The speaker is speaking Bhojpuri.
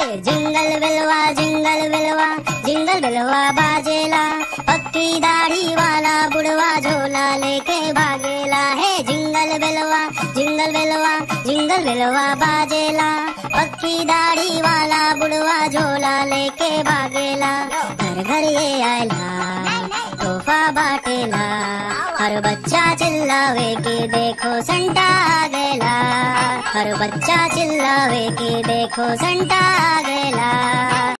जिंगल बिलवा जिंगल बिलवा जिंगल बिलवा बाजेला पक्की दाढ़ी वाला बुढ़वा झोला लेके भागेला है जिंगल बिलवा जिंगल बिलवा जिंगल बिलवा बाजेला पक्की दाढ़ी वाला बुढ़वा झोला लेके भागेला घर घर ये आयला तोहफा बाटेला हर बच्चा चिल्लावे कि देखो संता आ गैला हर बच्चा चिल्लावे कि देखो संता आ गैला